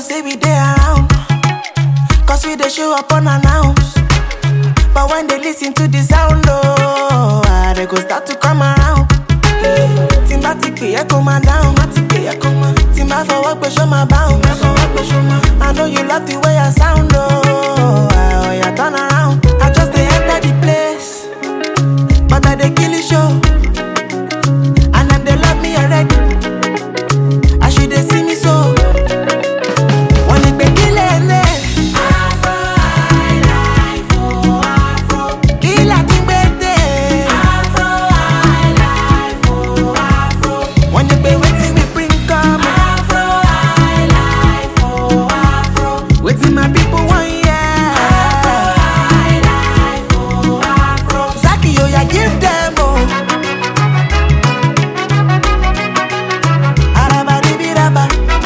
say we dey around. Cause we dey show up unannounced. But when they listen to the sound, oh, ah, they go start to come around. Tí n bá ti pè é kó máa dáhùn, má ti pè é kó máa. Tí n bá fọwọ́ pé ṣó máa báhùn, má fọwọ́ pé ṣó máa. I know you love the way I sound, oh, ah, oh yeah, turn around. I just dey enter the place, but I dey kill the show. And them they love me already. As you dey see me so. Wọ́n ní pé kí lè lè. Afro highlife o, afro. Kí là ti gbé dé? Afro highlife o, afro. Wọ́n ní pé wetin we bring come. Afro highlife o, afro. Wetin my people wan hear. Afro highlife o, afro. Zaki oya give them o. Arabadibiraba.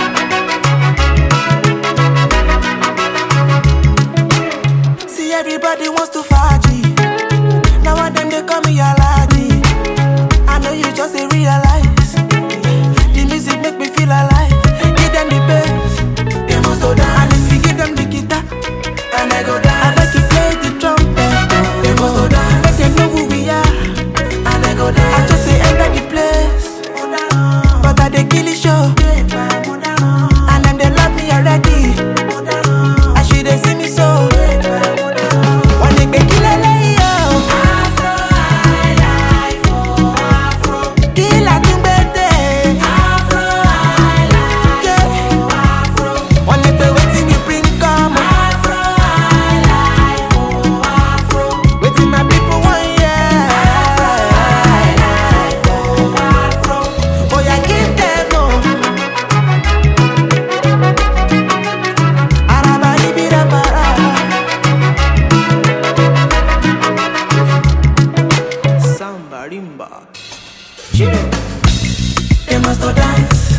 See everybody wants to faji. Now one them they call me Alaji. I know you just dey realize. The music make me feel alive. Give them the bass, they must go down. And if you give them the guitar, and I go down. I bet you play the trumpet, they must go down. Make them know who we are, and I go down. I just say enter the place, but I dey kill the show. And them they love me already. As you dey see me so. Wọ́n ní pé kí lélẹ́yìí o. Afro highlife o, afro. Kí la tún gbé dé? Afro highlife o, afro. Wọ́n ní pé wetin we bring come. Afro highlife o, afro. Wetin my people wan hear. Afro highlife o, afro. Oya give them o. Arabaribirabara. Samba rimba. They must go dance.